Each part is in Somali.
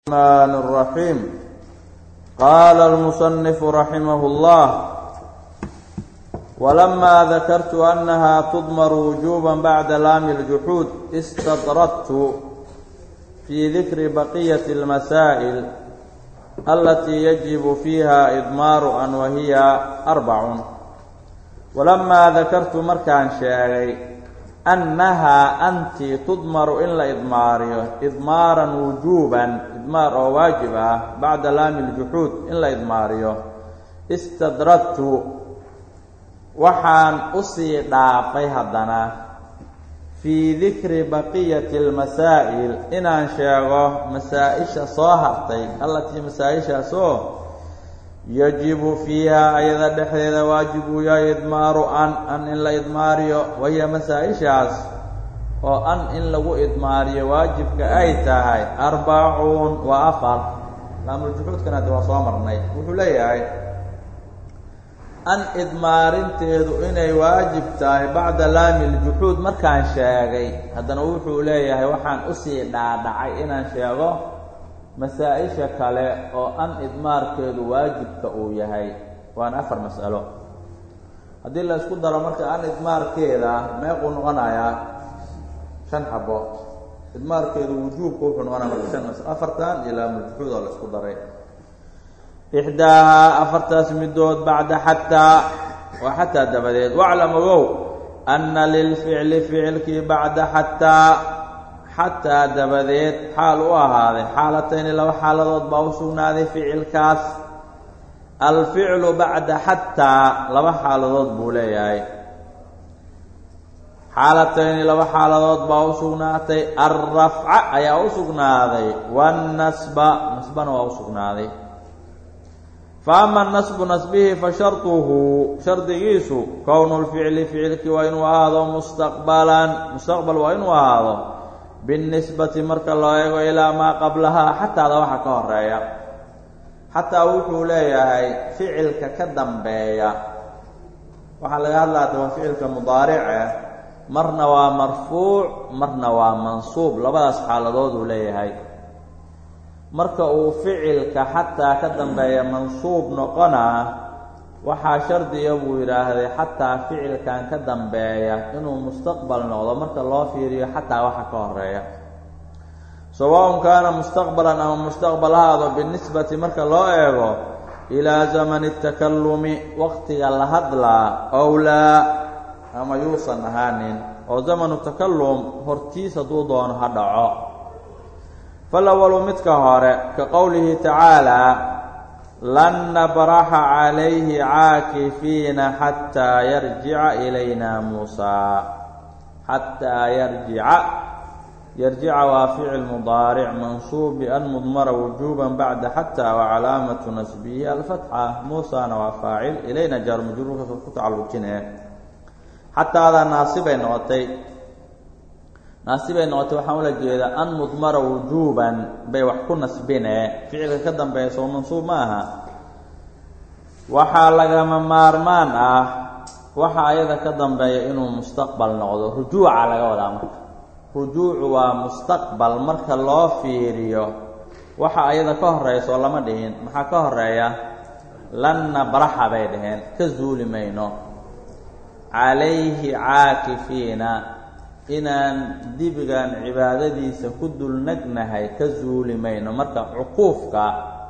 الرحمن الرحيم قال المصنف رحمه الله ولما ذكرت أنها تضمر وجوبا بعد لام الجحود استطردت في ذكر بقية المسائل التي يجب فيها إضمار أن وهي أربع ولما ذكرت مركان شاغي annahaa anti tudmaru in la idmaariyo idmaaran wujuuban idmaar oo waajib ah bacda laami ljuxuud in la idmaariyo istadradtu waxaan usii dhaafay haddana fii dikri baqiyati almasaa'il inaan sheego masaa-isha soo hartay allatii masaa-ishaasoo yajibu fiiha ayada dhexdeeda waajib uu yahay idmaaru an an in la idmaariyo wahiya masaa-ishaas oo an in lagu idmaariyo waajibka ay tahay arbacuun waa afar laamuljuxuudkan haddi waa soo marnay wuxuu leeyahay an idmaarinteedu inay waajib tahay bacda laami ljuxuud markaan sheegay haddana wuxuu leeyahay waxaan usii dhaadhacay inaan sheego masaa-isha kale oo an idmaarkeedu waajibka uu yahay waana afar mas'alo haddii la isku daro marka an idmaarkeeda meequu noqonayaa shan xabo idmaarkeedu wujuubka wuxuu noqonaya marka shan masalo afartan iyo laamuljuxuud oo la isku daray ixdaahaa afartaas midood bacda xataa waa xataa dabadeed waclam ogow anna lilficli ficilkii bacda xataa xataa dabadeed xaal u ahaaday xaalatayni laba xaaladood baa u sugnaaday ficilkaas alficlu bacda xataa laba xaaladood buu leeyahay xaalatayni laba xaaladood baa u sugnaatay alrafca ayaa u sugnaaday waannasba nasbana waa u sugnaaday fa ama nasbu nasbihi fa sharduhu shardigiisu kownu lficli ficilkii waa inuu ahaado mustaqbalan mustaqbal waa inuu ahaado binisbati marka loo eego ilaa maa qablahaa xataada waxa ka horeeya xataa wuxuu leeyahay ficilka ka dambeeya waxaa laga hadlaa daba ficilka mudaarice marna waa marfuuc marna waa mansuub labadaas xaaladood uu leeyahay marka uu ficilka xataa ka dambeeya mansuub noqonaa waxaa shardiga buu yidhaahday xataa ficilkan ka dambeeya inuu mustaqbal noqdo marka loo fiiriyo xataa waxa ka horeeya sawaun kaana mustaqbalan ama mustaqbal haado binisbati marka loo eego ilaa zamani takalumi waqtiga la hadlaa ow laa ama yuusan ahaanin oo zamanu takalum hortiis hadduu doono ha dhaco falawalu midka hore ka qowlihi tacaalaa lan nabraxa calayhi caakifiina xataa yarjica ilayna muusaa xataa yarjica yarjica waa ficil mudaaric mansuub bian mudmara wujuuba bacda xataa wacalaamatu nasbihi alfatxa muusaana waa faacil ilayna jaar majruurka ku tacalujine xataadaa naasibay noqotay naasibay noqotay waxaan ula jeedaa an mudmara wujuuban bay wax ku nasbine ficilka ka dambeeya soo mansuub ma aha waxaa lagama maarmaan ah waxa ayada ka dambeeya inuu mustaqbal noqdo rujuuca laga wadaa marka rujuucu waa mustaqbal marka loo fiiriyo waxa ayada ka horeysa oo lama dhihin maxaa ka horeeya lan nabraxa bay dhaheen ka zuuli mayno calayhi caakifiina inaan dibigan cibaadadiisa ku dulnagnahay ka zuuli mayno marka cuquufka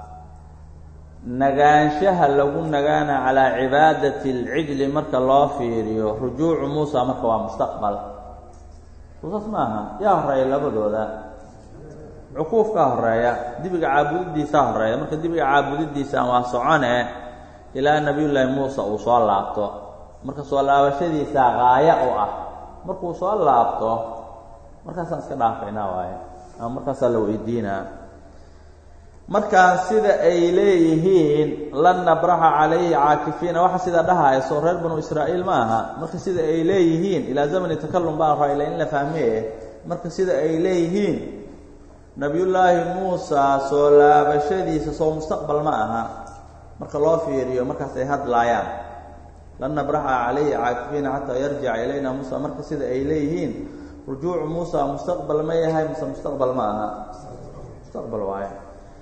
nagaanshaha lagu nagaana calaa cibaadati alcijli marka loo fiiriyo rujuucu muusa marka waa mustaqbal suusas maaha yaa horeeya labadooda cuquufkaa horeeya dibiga caabudidiisaa horeeya marka dibiga caabudidiisaan waa socone ilaa nabiyullaahi muuse uu soo laabto marka soo laabashadiisaa gaaya u ah markuu soo laabto markaasaan iska dhaafaynaa waaye ama markaasaa la weydiinaa markaan sida ay leeyihiin lan nabraxa calayhi caakifiina waxa sida dhahayso reer banu israa'iil ma aha marka sida ay leeyihiin ilaa zamani takalum baa raila in la fahmee marka sida ay leeyihiin nabiyullaahi muusa soo laabashadiisa soo mustaqbal ma aha marka loo fiiriyo markaas ay hadlaayaan lan nabraxa calayhi caakifiina xataa yarjica ilayna muusa marka sida ay leeyihiin rujuucu muusa mustaqbal ma yahay mise mustaqbal ma aha mustaqbal waaye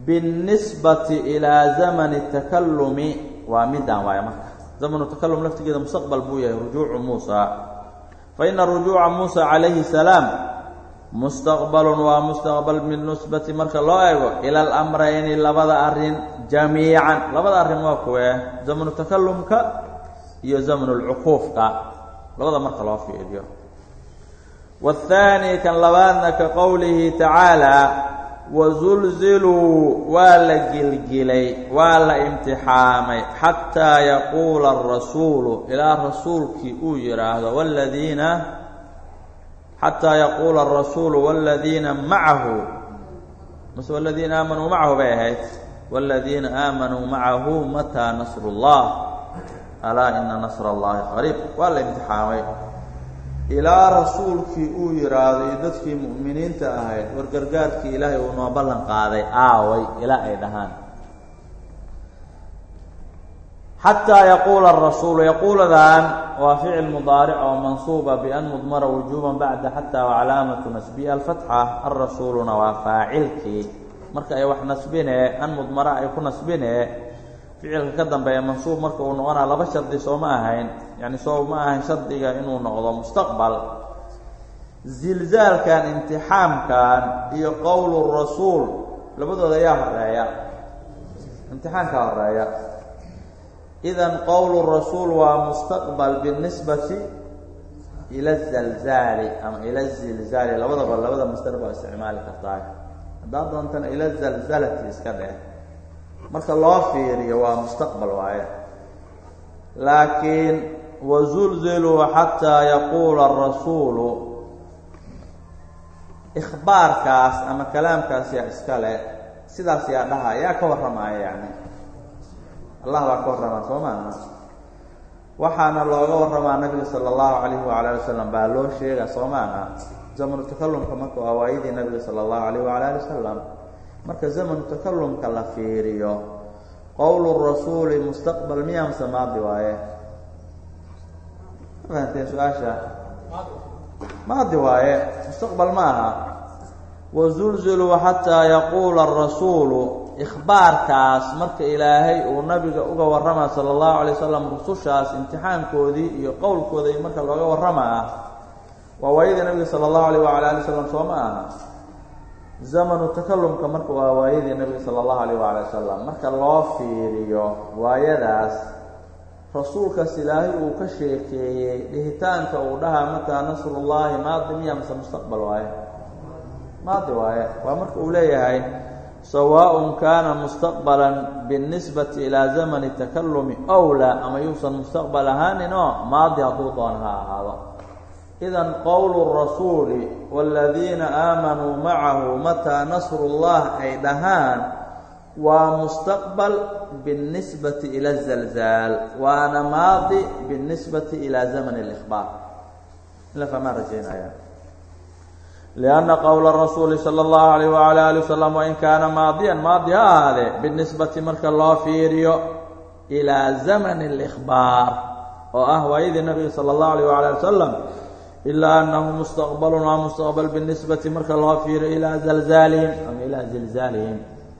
biاnnisbati ilaa zamani takalumi waa midaan waaye marka zamanu takalum laftigeeda mustaqbal buu yahay rujuucu muusa fa ina rujuuca muusa calayhi salaam mustaqbalun waa mustaqbal binisbati marka loo eego ila alamrayni labada arrin jamiican labada arrin waa kuwee zamanu takalumka iyo zamnu lcuquufka labada marka loo fiiriyo waathaani kan labaadna ka qowlihi tacaala wasulziluu waa la gilgilay waa la imtixaamay xataa yaquula arasuulu ilaa rasuulkii uu yidhaahdo waladiina xataa yaquula arasuulu waladiina macahu mase waladiina aamanuu macahu bay ahayd waladiina aamanuu macahu mataa nasru اllah alaa ina nasra allahi qariib waa la imtixaamay ilaa rasuulkii uu yidhaahdo iyo dadkii mu'miniinta ahayd war gargaarkii ilaahay uu noo ballan qaaday aaway ilaa ay dhahaan xataa yaquula arasuulu yaquuladan waa ficil mudaaric oo mansuuba bian mudmara wujuuban bacda xataa wacalaamatu nasbiha alfatxa alrasuuluna waa faacilkii marka ay wax nasbinee an mudmara ay ku nasbinee ficilka ka dambeeya mansuub marka uu noqonaa laba shardi soo ma ahayn yani soo ma ahayn shardiga inuu noqdo mustaqbal zilzaalkan imtixaamkan iyo qowlu rasuul labadooda ayaa horeeya imtixaanka horeeya idan qowlu rasuul waa mustaqbal binisbati ila zalzaali ama ila zilzaali labadaba labada masdar baa isticmaali kartaa haddaad doontana ila zalzalati iska dheh marka loo fiiriyo waa mustaqbal waaye laakiin wazulziluu xataa yaquula arasuulu ikhbaarkaas ama kalaamkaas yaa iska le sidaas yaa dhaha yaa ka warramaya yani allah baa ka warramaa soo maaha waxaana looga warramaa nabiga sala allahu calayhi waala ali wasalam baa loo sheega soo maaha zamanu takalumka marka waa waayadii nabiga sala allahu calayh waala ali wasalam marka zamanu takalumka la fiiriyo qowlu rasuuli mustaqbal miyaa mase maadi waaye ma fahanteen su-aasha maadi waaye mustaqbal ma aha wazulziluu xataa yaquula arasuulu ikhbaarkaas marka ilaahay uu nabiga uga warramaa sala allahu alay wasalam rusushaas imtixaankoodii iyo qowlkooda marka looga warramaa waa waayadii nabiga sala allahu alayh waala ali wasalam soo ma aha zamanu takalumka marka waa waayadii nabiga sala allahu alayh waala wasalam marka loo fiiriyo waayadaas rasuulkaas ilaahay uu ka sheekeeyey dhihitaanka uu dhahaa mataa nasrullahi maadi miya mase mustaqbal waaye maadi waaye waa marka uu leeyahay sawaaء kana mustaqbala biاnisbati ilaa zamani takalumi ow laa ama yuusan mustaqbal ahaanin oo maadi hadduu doon ha ahaado idan qowlu rasuuli wاladiina aamanuu macahu mataa nasru اllah ay dhahaan waa mustaqbal biاnisbati ila zalzaal waana maadi biاnisbati ilaa zamani اlإkhbaar ila famaa rajaynaya لأنa qowla rasuuli salى الlahu عalيh وعalى ali وsلم wain kaana maadiyan maadi ha ahaadee binisbati marka loo fiiriyo إilىa zamn الإkhbaar oo ah waayadii nabiga salى الlahu عalيه وعalى ali وsلم ilaa anahu mustaqbal waa mustaqbal binisbati marka loo fiiriyo ilaa zalzaalihim ama ilaa zilzaalihim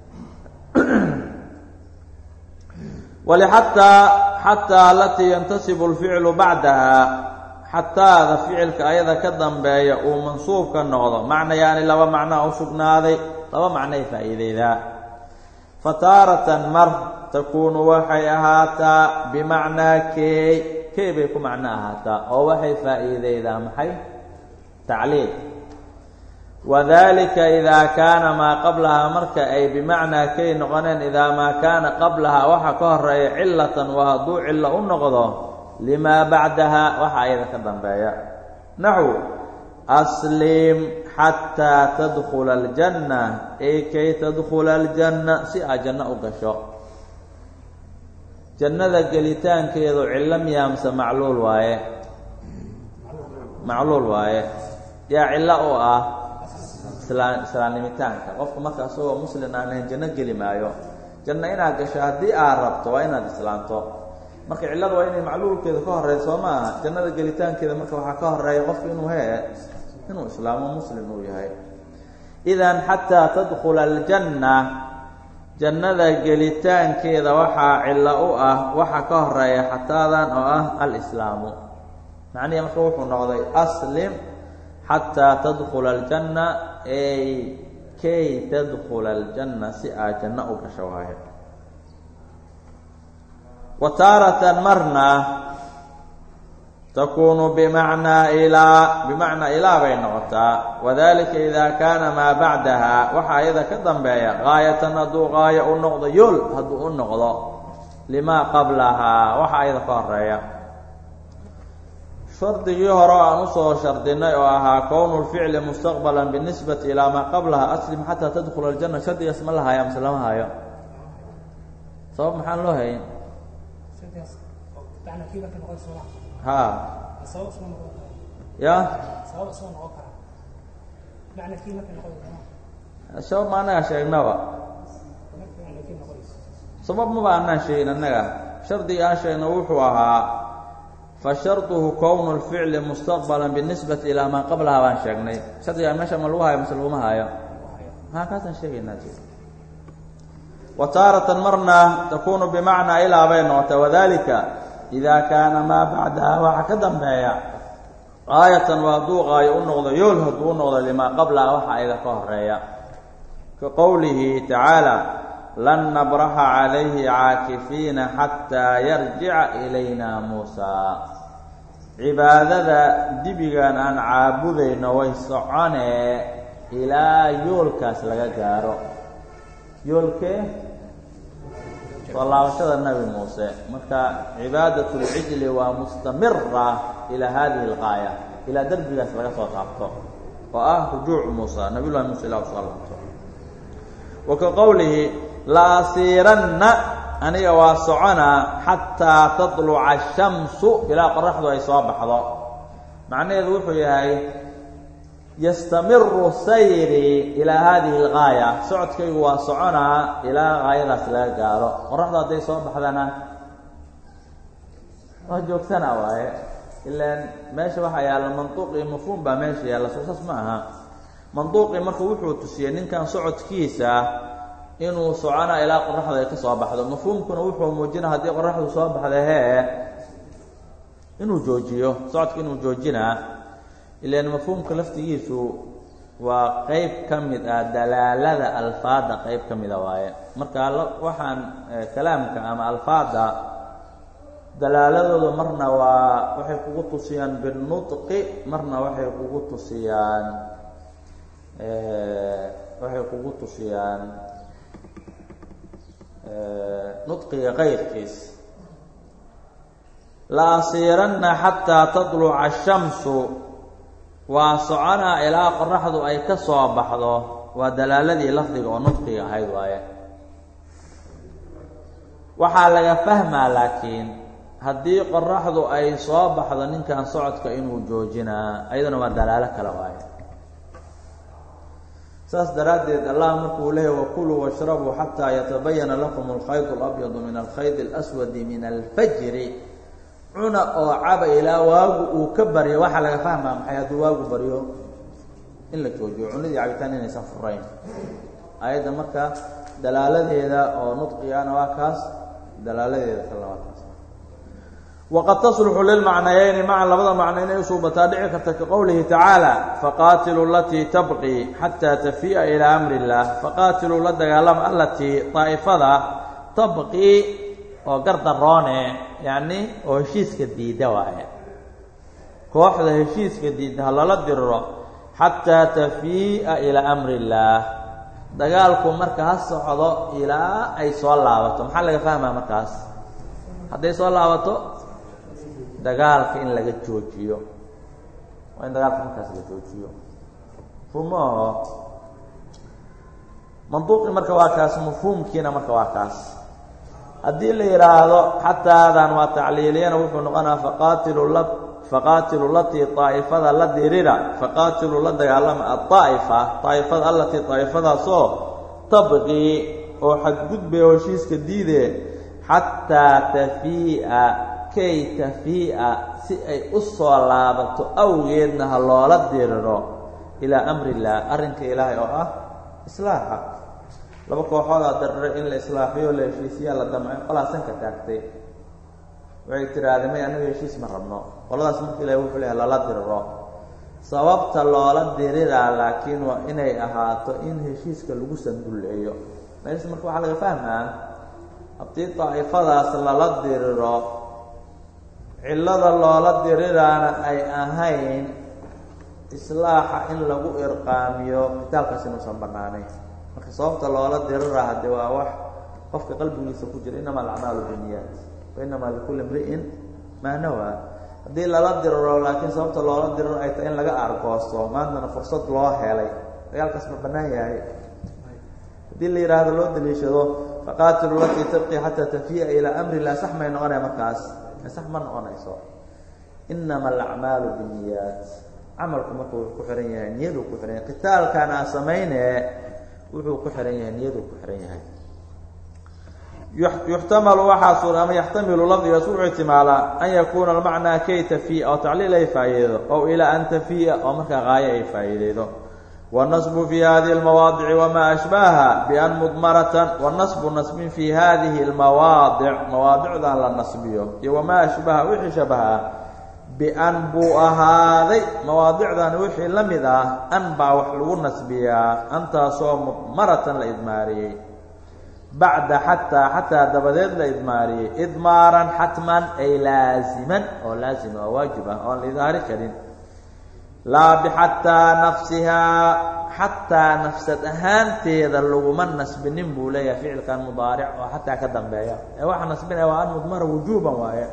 wlxataa xataa alatii yantasibu اlficlu bacdaha xataada ficilka ayada ka dambeeya uu mansuub ka noqdo macnayaani laba macnoa u sugnaaday laba macnay faa'iideydaa fa taaratan mar takuunu waxay ahaataa bimacnaa keey key bay ku macno ahaataa oo waxay faa'iideydaa maxay tacliil wadalika idaa kaana maa qablahaa marka ay bimacnaa key noqoneen idaa maa kaana qablahaa waxa ka horeeya cilatan waa hadduu cillo u noqdo limaa bacdaha waxa ayada ka dambeeya naxw aslim xataa tadkula aljanna ay kay tadkula aljanna si aad janno u gasho jannada gelitaankeedu cillo miyaamse macluul waaye macluul waaye yaa cillo u ah islaan islaamnimitaanka qofka marka isagoo muslin aan ahayn janno geli maayo janno inaad gasho haddii aad rabto waa inaad islaamto marka cillada waa inay macluulkeeda ka horeysa soo ma aha jannada gelitaankeeda marka waxaa ka horeeya qofku inuu hee inuu islaamo muslim uu yahay idan xataa tadkula aljanna jannada gelitaankeeda waxaa cillo u ah waxa ka horeeya xataadan oo ah alislaamu macnihi marka wuxuu noqday aslim xataa tadkula aljanna ey kay tadkula aljanna si aad janno u gasho waayo wa taaratan marna takunu bimacnaa ilaa bimacnaa ilaa bay noqotaa wadalika idaa kaana maa bacdaha waxaa iyada ka dambeeya gaayatan hadduu gaayo u noqdo yool hadduu u noqdo limaa qablahaa waxaa iyada ka horeeya shardigii hore o aan usoo shardinay oo ahaa kownu lficli mustaqbalan binisbati ilaa maa qablaha aslim xataa tadkula aljanna shardigaas ma la haya mise lama hayo sabab maxaan loo hayn ha ya sabab ma annaga sheegnaba sabab maba anaan sheegin annaga shardiga aan sheegno wuxuu ahaa fasharduhu kownu lficli mustaqbala binisbati ilaa maa qablaha baan sheegnay shardigaa meesha ma lagu hayo mise laguma hayo haa kaasaan sheegaynaa wa taaratan marna takunu bimacnaa ilaa bay noqotay wadalika idaa kaana maa bacdaha waxa ka dambeeya aayatan waa hadduu qaayo u noqdo yool hadduu u noqdo limaa qablaha waxa ayda ka horeeya ka qowlihi tacaala lan nabraxa calayhi caakifiina xataa yarjica ilayna muusaa cibaadada dibigan aan caabudayno way soconee ilaa yoolkaas laga gaaro yoolkee soo laabashada nabi muuse marka cibaadat lcijli waa mustamira ilaa hadihi algaaya ilaa derbigaas laga soo taabto oo ah rujuuc muusa nabiy llahi muuse ilah usoo laabto wa ka qowlihi la asiiranna aniga waa soconaa xataa tatluca ashamsu ilaa qoraxdu ay soo baxdo macnaheedu wuxuu yahay yastamiru sayri ilaa hadihi algaaya socodkaygu waa soconaa ilaa gaayadaas laga gaaro qoraxdu hadday soo baxdana waa joogtana waaye ilaan meesha waxaa yaalla manduuqii mafhuum baa meesha yaalla soo saas ma aha manduuqii marka wuxuu tusiyey ninkan socodkiisa inuu soconaa ilaa qoraxdu ay ka soo baxdo mafhuumkuna wuxuu muujina haddii qoraxdu soo baxda hee inuu joojiyo socodka inuu joojinaa ilan mafhuumka laftigiisu waa qeyb ka mid ah dalaalada alfaada qeyb ka mida waaye marka waxaan kalaamka ama alfaada dalaaladooda marna waa waxay kugu tusiyaan binutqi marna waxay kugu tusiyaan waxay kugu tusiyaan nudqiga qayrkiis la asiiranna xataa tatluca ashamsu waa soconaa ilaa qoraxdu ay ka soo baxdo waa dalaaladii lafdiga oo nudqiga ahayd waaye waxaa laga fahmaa laakiin haddii qoraxdu ay soo baxdo ninkan socodka inuu joojinaa ayaduna waa dalaalo kale waaye saas daraaddeed allah markuu leehay wakuluu washrabuu xataa yatabayana lakum alkhayd alabyadu min alkhayd alaswadi min alfajri cuna oo caba ilaa waagu uu ka baryo waxaa laga fahmaa maxay hadduu waagu baryo in la joojiyo cunadii cabitaan inaysan furayn ayadda marka dalaaladeeda oo nudqigana waa kaas dalaaladeeda kalena waa kaas waqad tasluxu lilmacnayeyni maca labada macno inay usuubataa dhici karta ka qowlihi tacaala faqaatiluu alatii tabqii xataa tafii'a ilaa amri illaah faqaatiluu la dagaalama alatii daa'ifada tabqii oo gardaroone yacni oo heshiiska diidda waaye kooxda heshiiska diidda ha lala diriro xataa tafii'a ilaa amri illaah dagaalku marka ha socdo ilaa ay soo laabato maxaa laga fahmaa markaas hadday soo laabato dagaalka in laga joojiyo waa in dagaalka markaas la joojiyo rumaho manduuqii marka waa kaas mafhuumkiina marka waa kaas haddii la yidhaahdo xataadan waa tacliiliyana wuxuu noqonaa faqaatilu la faqaatilu latii daa'ifada la dirira faqaatilu la dagaalama adaa'ifa daa'ifada allatii daa'ifadaasoo tabqii oo xadgudbay oo heshiiska diidee xataa tafii'a kay tafii'a si ay u soo laabato awgeedna ha loola diriro ilaa amri illaah arrinka ilaahay oo ah islaaxa laba kooxoodaa darre in la islaaxiyo la heshiisiyaa la damcay qolaa sanka taagtay waxay tirahdeen may anaga heshiis ma rabno qoladaas marka ilahi wuxuu leehay lala diriro sababta loola diriraa laakiin waa inay ahaato in heshiiska lagu sandulleeyo meesha marka waxaa laga fahmaa haddii daa'ifadaas lala diriro cillada loola diriraana ay ahayn islaaxa in lagu irqaamiyo kitaalkaas inuusan bannaanayn marka sababta loola diriraa haddii waa wax qofka qalbigiisa ku jira inama alacmaalu biniyaat wa inamaa likulli imri'in maa nawaa haddii lala diriro laakiin sababta loola diriro ay tahay in laga aargoosto maantana fursad loo helay dagaalkaas ma bannaan yahay haddii la yidhaahdo loo daliishado faqaatilu latii tabqi xataa tafiya ilaa amri lah sax may noqonaya markaas sax ma noqonayso inama alacmaalu binniyaat camalku marka wuxuu ku xihan yahay niyaduu ku xihan yahay qitaalkan aa samayne wuxuu ku xihan yahay niyaduu ku xihan yahay yuxtamalu waxaa suura ama yaxtamilu lafdigaas wuxuu ihtimaalaa an yakuuna almacnaa kay tafiya oo tacliil ay faa'iideydo ow ilaa an tafiya oo markaa qaayo ay faa'iideydo wاnasbu fi hadihi اlmawaadici wama ashbaha bian mudmaratan wanasbu nasbin fi hadihi اlmawaadic mawaadicdan la nasbiyo iyo wamaa ashbaha wixii shabaha bian buu ahaaday mawaadicdan wixii la mid ah an baa wax lagu nasbiyaa antaasoo mudmaratan la idmaariyey bacda xataa xataa dabadeed la idmaariyey idmaaran xatman ay laasiman oo laasima oo waajib ah oon la idhaari karin laa bixataa nafsihaa xataa nafsad ahaanteeda laguma nasbinin buu leeyahay ficilkan mudaaric oo xataa ka dambeeya ee waxa nasbinaya waa an mudmara wujuuban waaye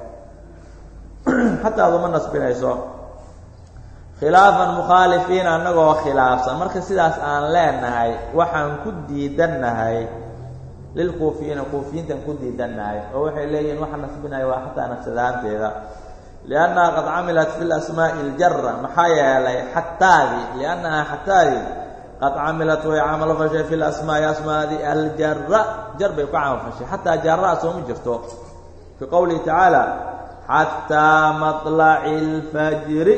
xataa aduma nasbinayso khilaafan mukhaalifiin annagoo khilaafsan marka sidaas aan leenahay waxaan ku diidannahay lilkuufiyiina kuufiyiintaan ku diidannahay oo waxay leeyihiin waxa nasbinaya waa xataa nafsad ahaanteeda liannaha qad camilat fi lasmaa'i اljara maxaa yeelay xataadii liannahaa xataadii qad camilat way camal fashay fi lasmaa'i asmaadi aljara jar bay ku camal fashay xataa jaraa sooma jirto fii qowlihi tacaala xataa maطlaci اlfajri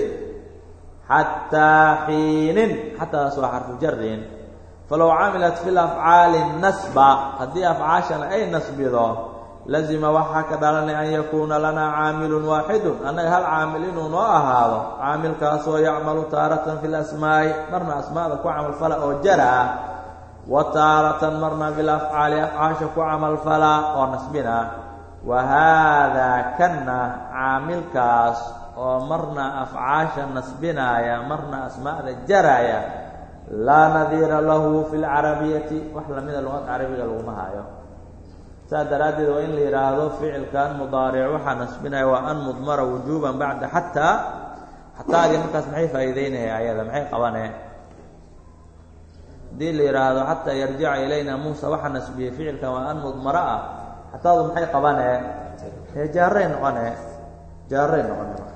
xataa xiinin xataadaas waa xarfu jarin falow camilat fi lafcaali nasba haddii afcaashana ay nasbido lazima waxaa ka dhalanay an yakuuna lanaa caamilun waaxidun annaga hal caamil inuu noo ahaado caamilkaasoo yacmalu taaratan fi lasmaa'i marna asmaada ku camalfala oo jara ah wa taaratan marna bilafcaali afcaasha ku camalfala oo nasbina wa haadaa kanna caamilkaas oo marna afcaasha nasbinaaya marna asmaada jaraya laa nadiira lahu fi lcarabiyati wax lamida luqad carabiga laguma haayo saas daraaddeed waa in la yidhaahdo ficilkan mudaaric waxaa nasbinaya waa an mudmara wujuuban bacda xataa xataadii markaas maxay faa'iideynaya ayada maxay qabane haddii la yidhaahdo xataa yarjica ilayna muusa waxaa nasbiyey ficilkan waa an mudmara ah xataadu maxay qabane ee jaaray noqone jaaray noqone markaas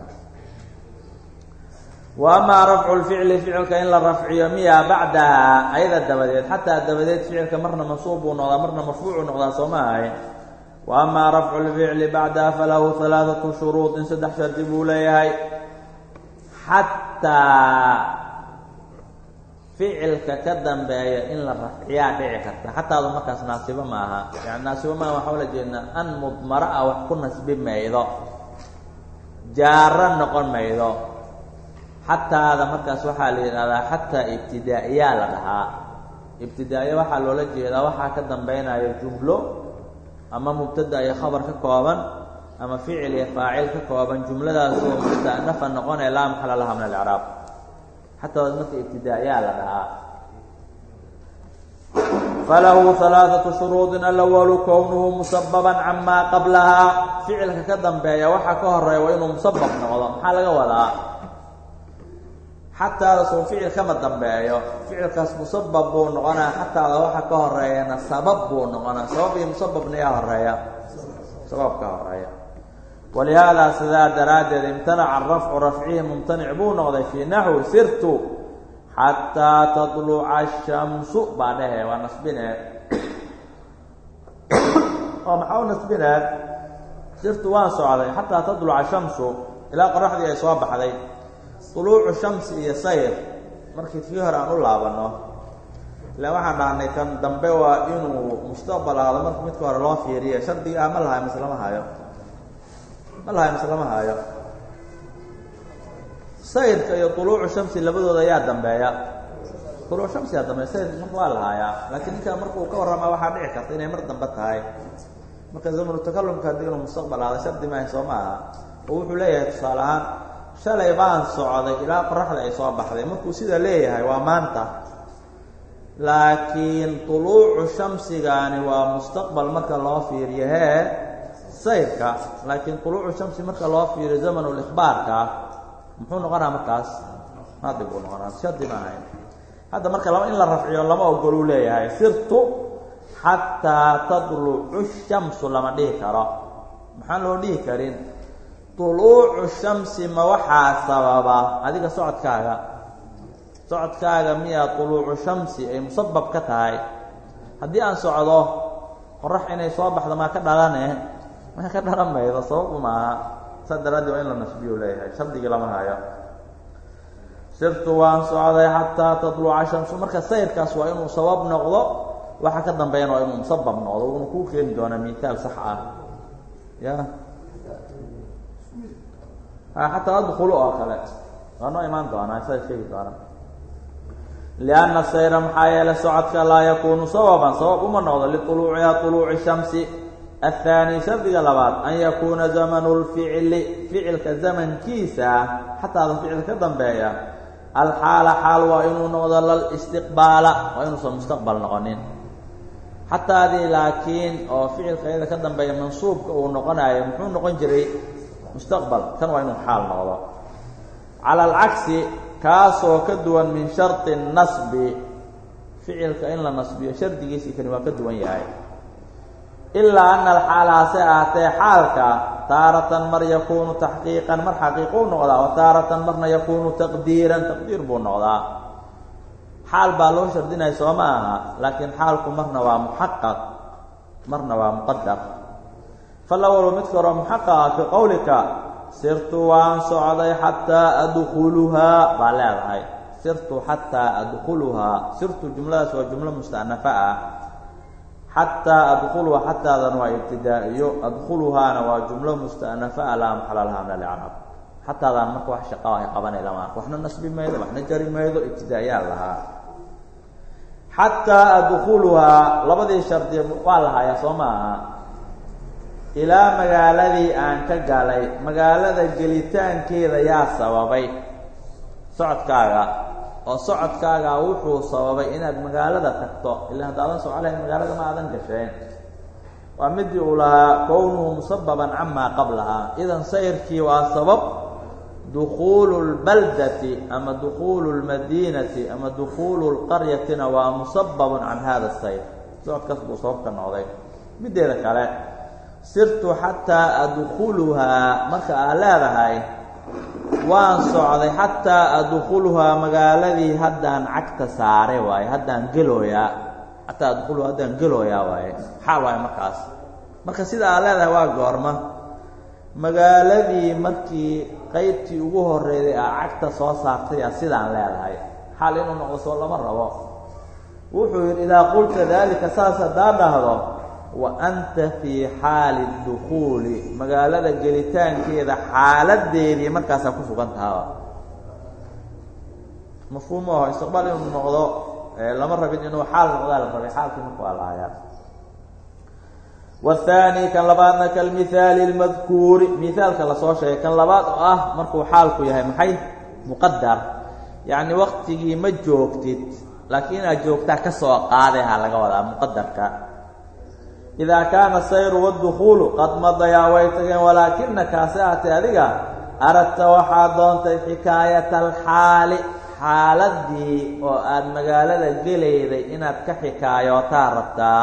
wa amaa rafcu lficli ficilka in la rafciyo miya bacdaha ayada dabadeed xataa dabadeed ficilka marna mansuub buu noqdaa marna marfuucuu noqdaa soo ma ahay wa amaa rafcu lficli bacdaha falahu halaaثatu shuruudin saddex shardi buu leeyahay xataa ficilka ka dambeeya in la rafciyaa dhici karta xataadu markaas naasibo ma aha yani naasibo maaha waxaa ula jeednaa an mudmara ah wax ku nasbi maydo jaaro noqon maydo xataada markaas waxaa la yidhahdaa xataa ibtidaa'iyaa la dhahaa ibtidaa'iya waxaa loola jeedaa waxaa ka dambaynayo jumlo ama mubtada iyo khabar ka kooban ama ficil iyo faacil ka kooban jumladaasoo musta'nafa noqonaya laa maxala laha min alcraab xataad marka ibtidaa'iyaa la dhahaa falahu halaaثatu shuruudin alawalu kownuhu musababan camaa qablahaa ficilka ka dambeeya waxaa ka horeeya waa inuu musabab noqdo maxaa laga wadaa xataada soo ficil kama dambeeyo ficilkaas musabab buu noqonaa xataada waxa ka horeeyana sabab buu noqonaa sabab iyo musababna yaa horeeya sabab ka horeeya walihaadaa sidaa daraaddeed imtanaca rafcu rafcihi mumtanic buu noqday fii naxwi sirtu xataa tadluca ashamsu baa dhehe waa nasbinee oo maxaa u nasbinee sirtu waan socday xataa tadluca shamsu ilaa qoraxdii ay soo baxday duluucu shamsi iyo sayr markii kii hore aan u laabanno ilaan waxaan dhahnay kan dambe waa inuu mustaqbal aado marka midka hore loo fiiriya shardiga ah ma lahayo mise lama hayo ma lahayo mise lama hayo sayrka iyo tuluucu shamsi labadooda ayaa dambeeya tuluuc shamsi yaa dambeeya sayrka marka waa lahaayaa laakiin ninka markuu ka warramaa waxaa dhici karta inay mar dambe tahay marka zamanu takalumka haddii inuu mustaqbal aado shardi maaha soo ma aha oo wuxuu leeyahay tusaale ahaan shalay baan socday ilaa qoraxda ay soo baxday markuu sida leeyahay waa maanta laakiin tuluucu shamsigaani waa mustaqbal marka loo fiiriyo hee sayrka laakiin tuluucu shamsi marka loo fiiriyo zamanulikhbaarka muxuu noqonaa markaas maadi buu noqonaa shardi ma ahayn hadda marka laba in la rafciyo lama ogoluu leeyahay sirtu xataa tadlucu shamsu lama dhihi karo maxaan loo dhihi karin tuluucu shamsi ma waxaa sababa adiga socodkaaga socodkaaga miyaa tuluucu shamsi ay musabab ka tahay haddii aan socdo qorax inay soo baxdo maa ka dhalane maa ka dhalan maydo sababu maaha saa daraaddeed waa in la nasbiyu leeyahay shardigii lama hayo sirtu waan socday xataa tadluca shamsu marka sayrkaas waa inuu sabab noqdo waxa ka dambeeyana waa inuu musabab noqdo uuna kuu keeni doonaa miitaal sax ah ya xataa adkulu oo kale waa noo imaan doonaa saa sheegi doona lianna sayra maxaa yeelay socodka laa yakuunu sababan sabab uma noqdo liuluuciha uluuci shamsi athaani shardiga labaad an yakuuna zamanu lficli ficilka zamankiisa xataada ficil ka dambeeya alxaala xaal waa inuu noqdo lalistiqbaala waa inuusan mustaqbal noqonin xataadii laakiin oo ficilka iyada ka dambeeya mansuubka uu noqonayo muxuu noqon jiray mustaqbal kan waa inuu xaal noqdo cala alcagsi kaasoo ka duwan min shardi nasbi ficilka in la nasbiyo shardigiisii kani waa ka duwan yahay ilaa ana alxaala hase ahaatee xaalka taaratan mar yakuunu taxqiiqan mar xaqiiquu noqdaa wa taaratan marna yakuunu taqdiiran taqdiir buu noqdaa xaal baa loo shardinaya soo ma aha laakiin xaalku marna waa muxaqaq marna waa muqadar falawalu midka hore muxaqaqa fii qowlika sirtu waan socday xataa adkuluhaa baa leedahay sirtu xataa adkuluhaa sirtu jumladaas waa jumlo musta'nafa ah xataa adkuluha xataadan waa ibtidaa'iyo adkuluhaana waa jumlo musta'nafa ah laa maxala laha min alicraab xataadaan marka wax shaqa ay qabanay lama arko waxna nasbi maydo waxna jari maydo ibtidaa'iyaal lahaa xataa adkuluhaa labadii shardi waa lahayaa soo ma aha ilaa magaaladii aan ka galay magaalada gelitaankeeda yaa sababay socodkaaga oo socodkaaga wuxuu sababay inaad magaalada tagto ilaa haddaadan soco lahayn magaalada ma aadan gasheen waa midii uu lahaa kownuhu musababan camaa qablahaa idan sayrkii waa sabab dukuulu lbaldati ama dukuulu lmadiinati ama dukuulu lqaryatina waa musababun can hada sayr socodkaas buu sabab ka noqday mideeda kale sirtu xataa adkuluhaa marka aad leedahay waan socday xataa adkuluhaa magaaladii haddaan cagta saare waaye haddaan gelooyaa xataa adkuluhaa haddaan gelooyaa waaye xaal waaye markaas marka sida aad leedahay waa goorma magaaladii markii qaybtii ugu horreeyday aa cagta soo saartay a sidaan leedahay xaal inuu noqdo soo lama rabo wuxuu yidhi idaa qulta daalika saas haddaa dhahdo wa anta fii xaali dukuuli magaalada gelitaankeeda xaaladeedii markaasaa ku sugan tahaa mafhuum aho istiqbaal inuu noqdo lama rabin inuu xaal noqdaa la rabay xaalkii marka waa lahayaa waathaani kan labaadna kalmithaali lmadkuuri mihaalka lasoo sheegay kan labaad oo ah markuu xaalku yahay maxay muqadar yacni waktigii ma joogtid laakiin inaad joogtaa ka soo qaadaha laga wadaa muqadarka idaa kaana sayru wadukuulu qad madayaa way tageen walaakinaka hase ahatee adiga aradta waxaad doontay xikaayata alxaali xaaladii oo aad magaalada gelayday inaad ka xikaayootaa rabtaa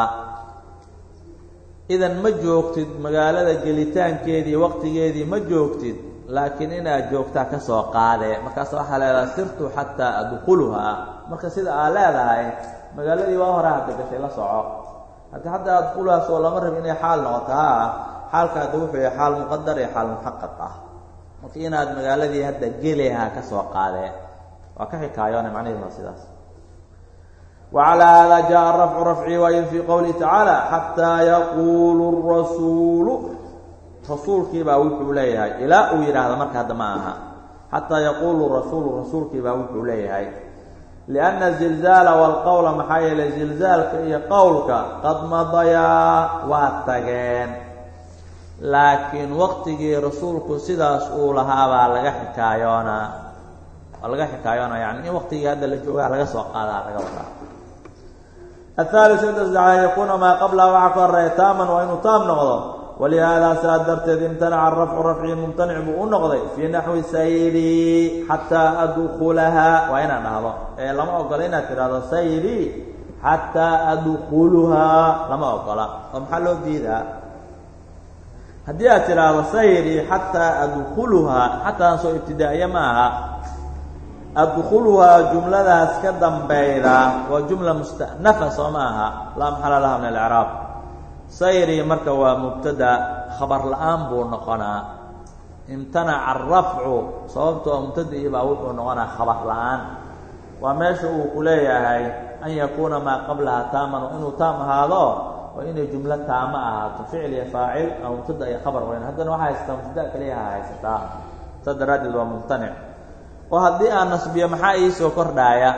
idan ma joogtid magaalada gelitaankeedii waqtigeedii ma joogtid laakiin inaad joogtaa ka soo qaadee markaas waxaa leedahay sirtu xataa adkuluhaa marka sida aad leedahay magaaladii waa hore hadda gashay la soco haddi hadda adkuluhaas oo lama rabi inay xaal noqotaa xaalka hadda wuxuu yahay xaal muqadar iyo xaal muxaqaq ah marka inaad magaaladii hadda gelehaa ka soo qaadee waa ka xikaayoona macnaheedu waa sidaas وعلى هذا جاء الرفع رفعي وإذ في قوله تعالى حتى يقول الرسول rasuulkiibaa wuxuu leeyahay ilaa uu yidhaahdo marka hadda ma aha xataa yaquulu rasuulu rasuulkiibaa wuxuu leeyahay lianna zilzaala walqowla maxaa yeelay zilzaalka iyo qowlka qad madayaa waa tageen laakiin waqtigii rasuulku sidaas uu lahaabaa laga xikaayoonaa waa laga xikaayoonaa yani in waqtigii hadda la joogaa laga soo qaadaa laga wadaa athaalis saddex an yakuuna maa qablaha waxaa ka horeeya taaman waa inuu taam noqdo walihaada saa darteed imtanaca rafcu rafci mumtanic buu u noqday fii naxwi sayri xataa adkulahaa waa inaan dhahdo ee lama ogola inaad tidhahdo sayri xataa adkuluhaa lama ogola oo maxaa loo diidaa haddii aad tidhaahdo sayri xataa adkuluhaa xataan soo ibtidaa'iye ma aha adkuluhaa jumladaas ka dambeyda waa jumla musta'nafa soo ma aha laa maxala laha min alcraab sayri marka waa mubtada khabar la-aan buu noqonaa imtanaca arafcu sababtoo mubtadii baa wuxuu noqonaa khabar la-aan waa meesha uu ku leeyahay an yakuuna maa qablaha taaman waa inuu taam ahaado waa inay jumlo taama ahaato ficil iyo faacil ama mubtada iyo khabar weyn haddana waxaa haysataa mubtada keliyaha haysataa sa daraaddeed waa mumtanic oo haddii aan nasbiyo maxaa iisoo kordhaaya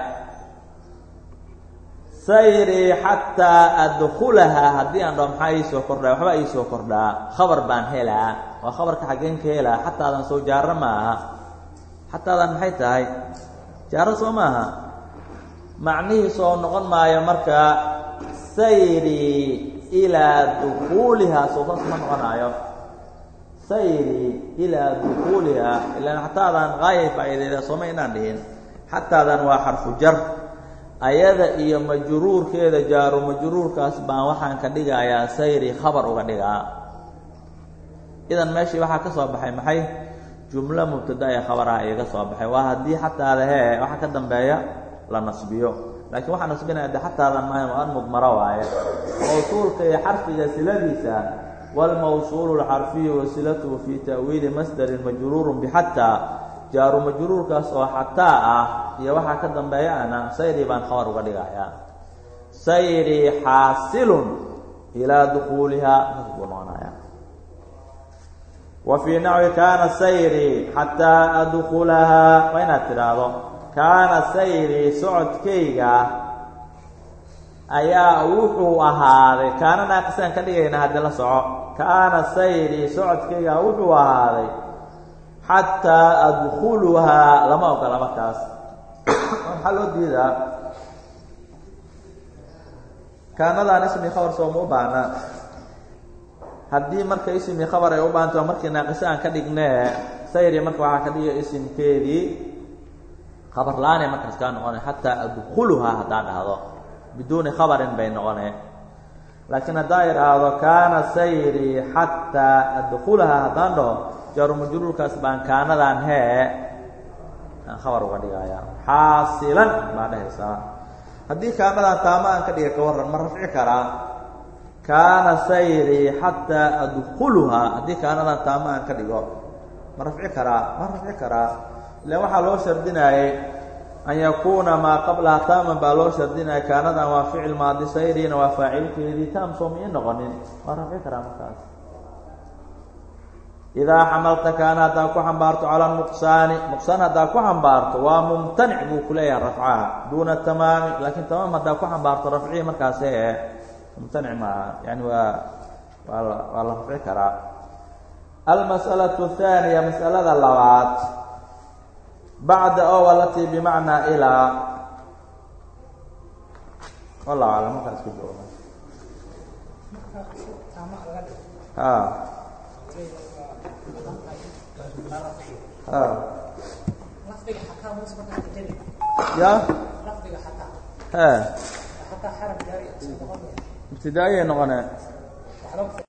sayri xataa adkulahaa haddii aan dhaho maxaa iisoo kordhaa waxbaa iisoo kordhaa khabar baan helaa waa khabarka xaggeen ka helaa xataadan soo jaaro ma aha xataadan maxay tahay jaaro soo maaha macnihiisoo noqon maayo marka sayri ilaa dukuulihaa soo saas ma noqonaayo sayri ilaa dukuulihaa ilaan xataadan qaayay faa'iideyda sooma inaan dhihin xataadan waa xarfu jar ayada iyo majruurkeeda jaaru majruurkaas baan waxaan ka dhigayaa sayri khabar uga dhigaa idan meeshii waxaa ka soo baxay maxay jumlo mubtada ee khabaraha iga soo baxay waa haddii xataada hee waxaa ka dambeeya la nasbiyo laakiin waxaa nasbinaya de xataadan maaha waa an mudmaro waaye mawsuulka iyo xarfiga siladiisa wاlmawsuulu اlxarfiyu wasilatuhu fi ta'wiili masdarin majruuru bxataa jaaru majruurkaas oo xataa ah iyo waxaa ka dambeeya ana sayri baan khabar uga dhigayaa sayri xaasilun ilaa dukuulihaa saas buu noqonaya wa fii naxwi kaana sayri xataa adkulahaa waa inaad tidhaahdo kaana sayri socodkayga ayaa wuxuu ahaaday kaana naaqisaan ka dhigayna haddii la soco kaana sayri socodkayga wuxuu ahaaday xataa adkuluhaa lama ogola markaas maxaa loo diidaa kaanadaan ismi khabar sooma u baahna haddii marka ismi khabar ay u baahanta markii naaqise aan ka dhignee sayri marka waxaa ka dhiga isimkeedii khabar la-aanay markaas kaa noqonay xataa adkuluhaa haddaa dhahdo biduuni khabarin bay noqonee laakiin haddaa idhaahdo kaana sayri xataa adkulahaa haddaan dhaho jaaru majruurkaas baan kaanadan hee aan khabar uga dhigaya xaasilan baa dhehaysaa haddii kaanadan taama aan ka dhiga ka warran ma rafci karaa kaana sayri xataa adkuluhaa haddii kaanadan taama aan ka dhigo ma rafci karaa ma rafci karaa ilan waxaa loo shardinaayey an yakuuna maa qablaha taaman baa loo shardinaya kaanadan waa ficil maadi sayrina waa faacilkeedii taam sooma ii noqonin waa rafci karaa markaas idaa xamalta kaana haddaa ku xambaarto cala nuqsaani nuqsaan haddaa ku xambaarto waa mumtanic buu ku leeyahay rafcaha duuna tamaami laakiin tamaam haddaa ku xambaarto rafcihii markaas ee mumtanic maaha yani waa waa la waa la rafci karaa almas'alaةu الثaaniya mas'alada labaad bacda o alatii bimacnaa ilaa wallahu aclam markaa isku jooga ha ha ya he ibtidaa'iyay noqonee